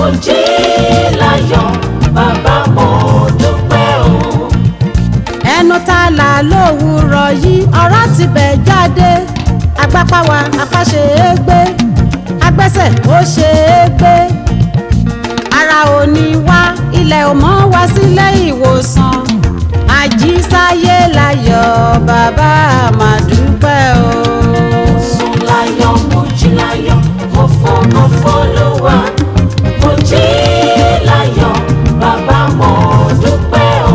jí láyọ̀ bàbá mo dúpẹ́ o. ẹnu tá a là lówùúrọ̀ yìí ọ̀rọ̀ ti bẹ̀ jáde agbápáwa apá ṣe é gbé agbẹ́sẹ̀ ó ṣe é gbé ara ò ní wá ilẹ̀ ò mọ́ wá sílé ìwòsàn àjísáyé láyọ̀ bàbá àmàdúpẹ́ o. sùn láyọ̀ mo jí láyọ̀ mo fọmọ fọlùwà mo jí láyọ̀ bàbá mo dúpẹ́ o.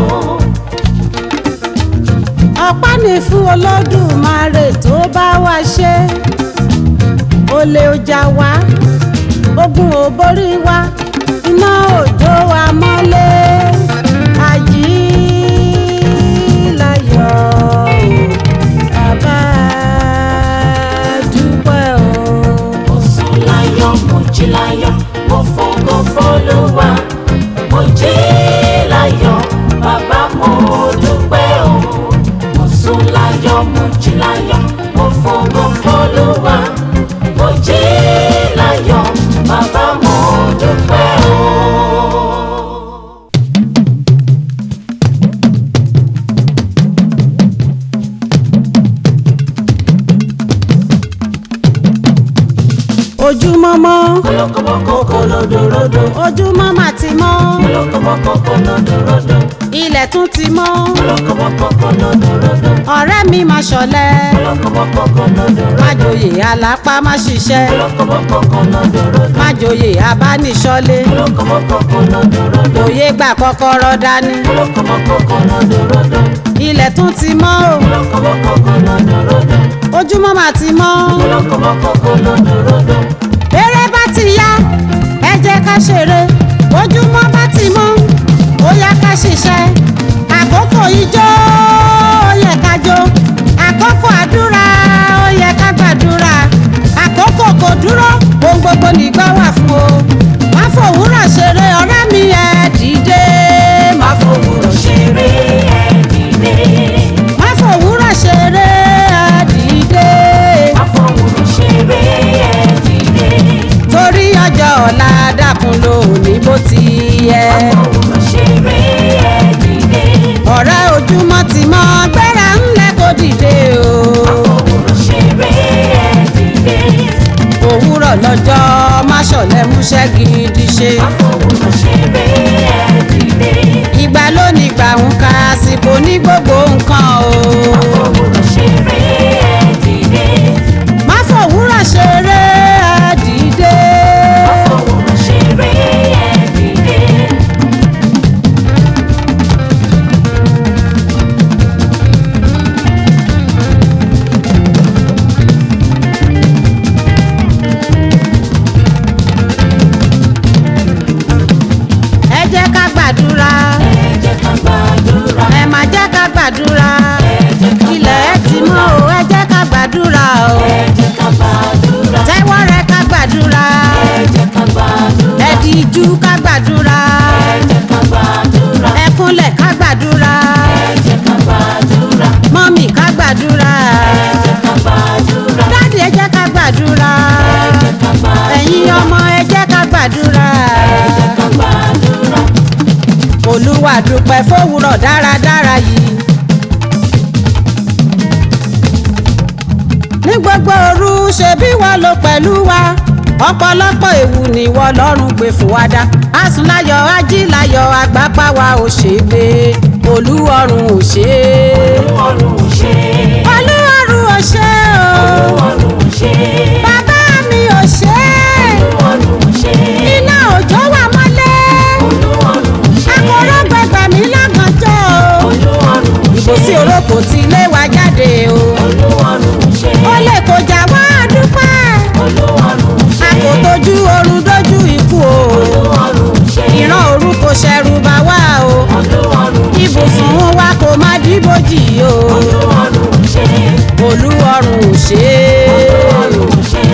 ọ̀pá ní fún olódùmarè tó bá wá ṣe olè ọjà wa ogun ò borí wa iná òjò wa mọ́lé ají láyọ̀ bàbá dúpẹ́ o. mo sùn láyọ̀ mo jí láyọ̀ mo fọmọ fọlùwà mo jí láyọ̀ bàbá mo dúpẹ́ o. mo sùn láyọ̀ mo jí láyọ̀ mo fọmọ fọlùwà mo jí láyọ̀ bàbá mo dúpẹ́ o. ojúmọ́mọ́ kọlọkọmọkọ kọlọdọrọdọ ojúmọ́ mà ti mọ́ kọlọkọmọkọ kọlọdọrọdọ ilẹ̀ tún ti mọ́ kọlọkọmọkọ kọlọdọrọdọ ọ̀rẹ́ mi máa ṣọ̀lẹ kọlọkọmọkọ kọlọdọrọdọ má joyè alápá má ṣiṣẹ́ kọlọkọmọkọ kọlọdọrọdọ má joyè abániṣọ́lé kọlọkọmọkọ kọlọdọrọdọ òye gbà kọ́kọ́rọ́ dání kọlọkọmọkọ kọlọdọrọdọ ilẹ̀ tún ti mọ́ o kọlọkọmọkọ kọlọdọrọdọ ojúmọ́ mà ti mọ́ kọlọkọmọkọ kọlọdọrọdọ eré bá ti yá ẹ jẹ́ ká ṣeré ojúmọ́ bá ti mọ́ ó yá ká ṣiṣẹ́ àkókò ijó ó yẹ ká jó àkókò àdúrà ó yẹ ká gbàdúrà àkókò kò dúró ohun gbogbo nígbà wà fún o má fòwúrọ̀ ṣeré ọ̀rẹ́ mi ẹ dìde má fòwúrọ̀ ṣeré ẹ dìde má fòwúrọ̀ ṣeré ẹ dìde afọwọ́rọ̀ ṣeré ẹ dìde torí ọjọ́ ọ̀la dákun lónìí bó ti yẹ. afọwọ́rọ̀ ṣeré ẹ dìde ọ̀rẹ́ ojúmọ́ ti mọ́ gbéra ńlẹ̀ kó dìde o. afọwọ́rọ̀ ṣeré ẹ dìde òwúrọ̀ lọ́jọ́ má ṣọ̀lẹ múṣẹ́ gidi ṣe. afọwọ́rọ̀ ṣeré ẹ dìde ìgbà lónìí gbà ń ka àsìkò ní gbogbo nǹkan o. afọwọ́rọ̀ ṣeré ẹ dìde má fòwúrọ̀ ṣeré ẹ dìde. afọwọ́rọ̀ ṣeré ẹ dìde ẹ jẹ́ ká gbàdúrà ẹ jẹ́ ká gbàdúrà ẹ má jẹ́ ká gbàdúrà ẹ jẹ́ ká ilẹ̀ ẹ ti mọ́ o ẹ jẹ́ ká gbàdúrà o. ẹ jẹ́ ká gbàdúrà tẹ́wọ́ rẹ ká gbàdúrà ẹ jẹ́ ká gbàdúrà ẹ dìjú ká gbàdúrà ẹ jẹ́ ká gbàdúrà ẹ kúnlẹ̀ ká gbàdúrà ẹ jẹ́ ká gbàdúrà mọ́mì ká gbàdúrà ẹ jẹ́ ká gbàdúrà dáàdì ẹ jẹ́ ká gbàdúrà ẹ jẹ́ ká gbàdúrà ẹ̀yin ọmọ ẹ jẹ́ ká gbàdúrà ẹ jẹ́ ká gbàdúrà olúwa dúpẹ́ fówùrọ̀ dáradára yìí. ní gbogbo òru ṣebí wọ́n lò pẹ̀lú wa ọ̀pọ̀lọpọ̀ ewu ni wọ́n lọ́rùn gbé fún wa dá asùnláyọ̀ ajíláyọ̀ àgbápá wa ò ṣe é gbé olúwọ̀run ò ṣe é ọrùn ò ṣe olúwọ̀run ò ṣe é o ọrùn ò ṣe bàbá mi ò ṣe é ọrùn ò ṣe iná òjò wà mọ́lẹ̀ ọrùn ò ṣe akọ̀rọ̀ gbẹgbẹ̀ mi lágànjọ́ o ọrùn ò ṣe ìbò sí orókò tí ilé wa jáde o ọrùn ò ṣe ó lè kọjá wá dúpẹ́ ọrùn ò ṣe a kò tójú oorun dójú ikú o ọrùn ò ṣe ìran òru kò ṣẹ̀rù bà wá o ọrùn ò ṣe ibùsùn wa kò má dìbòjì o ọrùn ò ṣe olúwọ̀run ò ṣe é ọrùn ò ṣe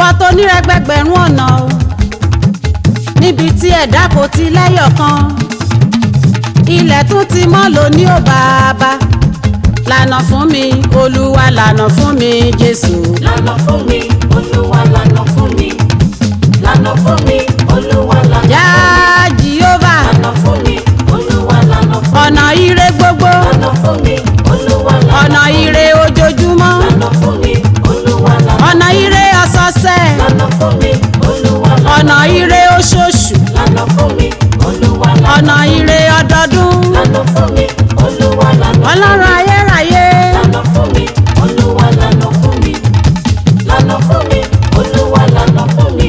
ìwọ tó nírẹ́gbẹ̀gbẹ̀rún ọ̀nà o níbi tí ẹ̀dá kò ti lẹ́yọ̀ kan ilẹ̀ tún ti mọ́ lóní ò bàbá lànà fún mi olúwa lànà fún mi jésù. lànà fún mi olúwa lànà fún mi lànà fún mi olúwa lànà yá jehova lànà fún mi olúwa lànà fún ọ̀nà ire gbogbo lànà fún mi olúwa lànà ọ̀nà ire ojoojúmọ́ lànà fún mi olúwa lànà ọ̀nà ire ọ̀sọ̀ọ̀sẹ̀ lànà fún mi olúwa lànà ọ̀nà ire oṣooṣù lànà fún mi olúwa lànà ọ̀nà ire ọdọọdún lànà fún mi olúwa lànà ọlọ́run ayérayé lànà fún mi olúwa lànà fún mi lànà fún mi olúwa lànà fún mi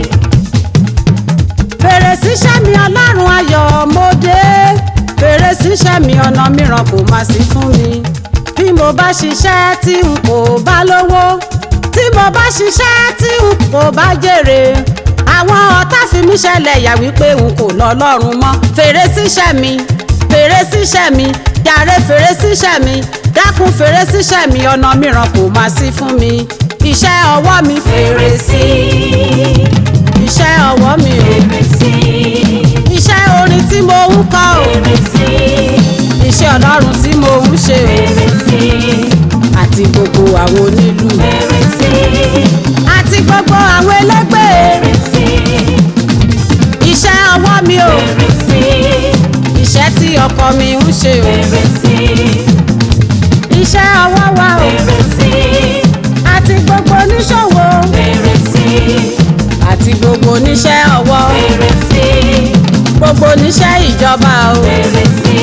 fèrè síṣẹ́ mi ọlọ́run ayọ̀ mo dé fèrè síṣẹ́ mi ọ̀nà mìíràn kò má sí fún mi bí mo bá ṣiṣẹ́ tí n kò bá lówó tí mo bá ṣiṣẹ́ tí n kò bá jèrè àwọn ọ̀tá fi mí ṣẹlẹ̀ yà wípé n kò lọ lọ́rùn mọ́ fèrè síṣẹ́ mi fèrè síṣẹ́ mi jàre fèrè síṣẹ́ mi dákun fèrè síṣẹ́ mi ọ̀nà mìíràn kò má sí fún mi iṣẹ́ ọwọ́ mi fèrè sí iṣẹ́ ọwọ́ mi ò fèrè sí iṣẹ́ orin tí mo ń kọ o fèrè sí iṣẹ́ ọlọ́run tí mo ń ṣe o fèrè sí àti gbogbo àwọn onílù fèrè sí àti gbogbo àwọn ẹlẹ́gbẹ́ fèrè sí iṣẹ́ ọwọ́ mi o fèrè sí iṣẹ́ tí ọkọ mi ń ṣe o fèrè sí iṣẹ́ ọwọ́ wa o fèrè sí àti gbogbo oníṣòwò fèrè sí àti gbogbo oníṣẹ́ ọwọ́ fèrè sí gbogbo oníṣẹ́ ìjọba o fèrè sí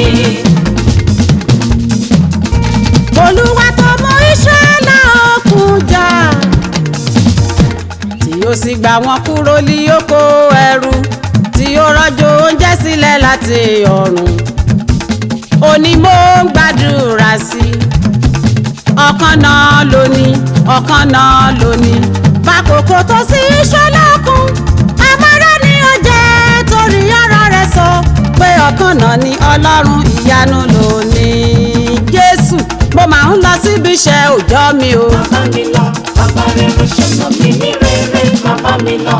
olúwa tó mú Ísírẹ́lì òkun jà tí ó sì gbà wọ́n kúrò ní oko ẹrú tí ó rọ̀jò oúnjẹ sílẹ̀ láti ọ̀run òní mo ń gbàdúrà sí ọ̀kan náà lóní ọ̀kan náà lóní bákòókò tó sí Ísírẹ́lì òkun amárá ni ó jẹ́ torí ọ̀rọ̀ rẹ̀ sọ pé ọ̀kan náà ni ọlọ́run ìyanu lónìí jésù mo máa ń lọ síbi iṣẹ́ òòjọ́ mi o. bàbá mi lọ bàbá rere ṣọ̀nà mi ní rere bàbá mi lọ.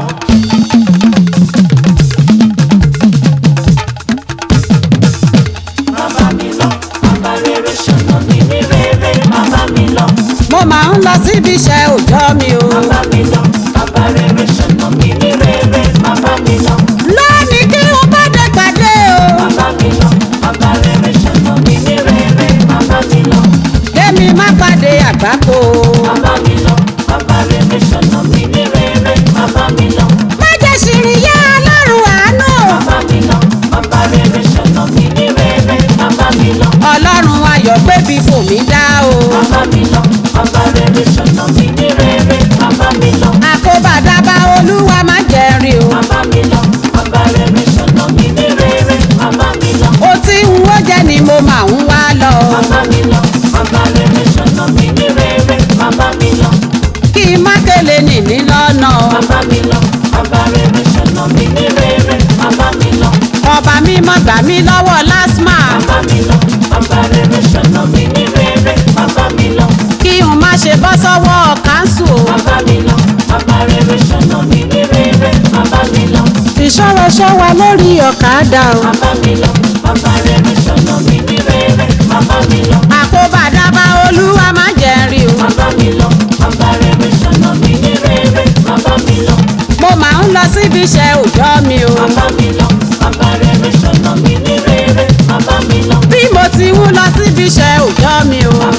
bàbá mi lọ bàbá rere ṣọ̀nà mi ní rere bàbá mi lọ. mo máa ń lọ síbi iṣẹ́ òòjọ́ mi o. bàbá mi lọ bàbá rere ṣọ̀nà mi ní rere bàbá mi lọ. lónìí kí n bá dé pàdé o. bàbá mi lọ bàbá rere ṣọ̀nà mi ní rere bàbá mi lọ. kémi má pàdé àgbákò o. bàbá mi lọ bàbá rere ṣọ̀nà mi ní rere bàbá mi lọ. má jẹ́ ṣìrìn yá ọlọ́run àánú o. bàbá mi lọ bàbá rere ṣọ̀nà mi ní rere bàbá mi lọ. ọlọ́run ayọ̀ gbébi fò mí dá o. bàbá mi lọ bàbá rere ṣọ̀nà mi ní rere bàbá mi lọ. àkóbàdábà olúwa má jẹ́ rí o. bàbá mi lọ bàbá rere ṣọ̀nà mi ní rere bàbá mi lọ. ó tí ń wó jẹ́ ni mo máa ń wá lọ. bàbá mi lọ bàbá rere ṣọ̀nà mi ní rere bàbá mi lọ. kí n má kélé nìní lọ́nà o. bàbá mi lọ bàbá rere ṣọ̀nà mi ní rere bàbá mi lọ. ọba mímọ́ gbà mí lọ́wọ́ lásmà. bàbá mi lọ bàbá rere ṣọ̀nà mi ní rere bàbá mi lọ. kí n má ṣe bọ́ sọ́wọ́ káńsù o. bàbá mi lọ bàbá rere ṣọ̀nà mi ní rere bàbá mi lọ. ìṣòro ṣọ́wa lórí ọ̀kadà o. bàbá mi lọ bàbá rere ṣọ̀nà mi ní rere bàbá mi lọ. àkóbàdábà olúwa má jẹ́ rí o. bàbá mi lọ bàbá rere ṣọ̀nà mi ní rere bàbá mi lọ. mo máa ń lọ síbi iṣẹ́ òòjọ́ mi o. bàbá mi lọ bàbá rere ṣọ̀nà mi ní rere bàbá mi lọ. bí mo ti ń lọ síbi iṣẹ́ òòjọ́ mi o.